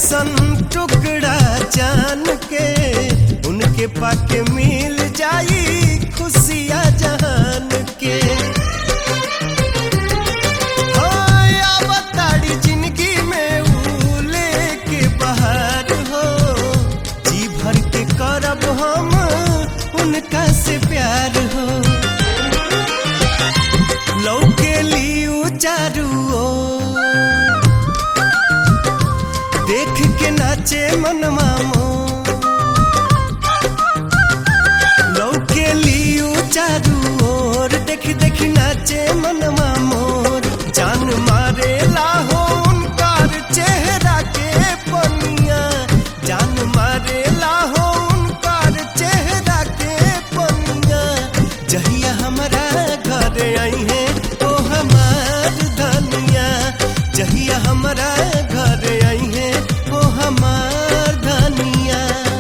जैसन टुकड़ा जान के उनके पाके मिल जाई खुशिया जहान के हाय, आवताड़ी जिंदगी में ऊ लेके बहार हो जी भर के करब हम उनका से प्यार हो लौके लियू चारू ओर। देख के नाचे मनवा मोर लौके लियू चारू ओर देख देख नाचे मनवा मोर जान मारे लाहो उनकार चेहरा के पनिया जान मारे लाहो उनकार चेहरा के पनिया जहिया हमारा घर आई है ओ हमार धनिया जहिया हमारा घर आई है ओ हमार धनिया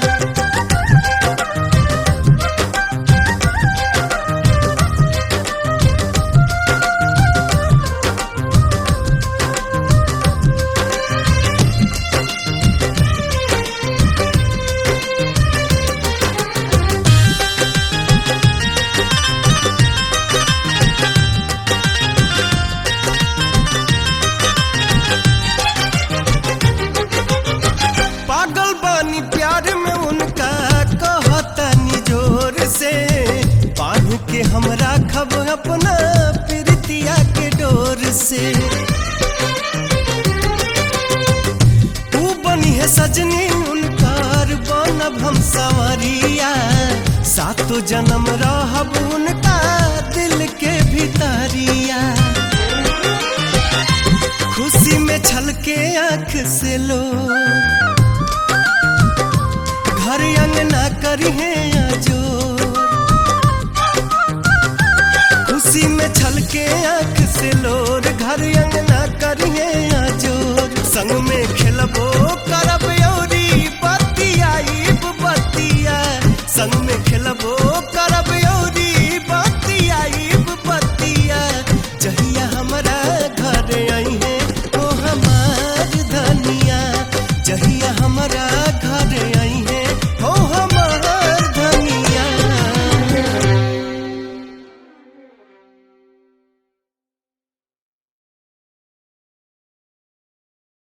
पागल बानी प्यार में उनका कहतनी जोर से बांध के हम राखब अपना प्रीतिया के डोर से तू बनी है सजनी उनकार बनब हम सवरिया सातो जन्म रहब उनका दिल के भीतरिया खुशी में छलके आंख से लो घर अंगना करिहे आजोर खुशी में छलके आंख से लोर घर अंगना करिहे आजोर संग में खेलबो करब यौरी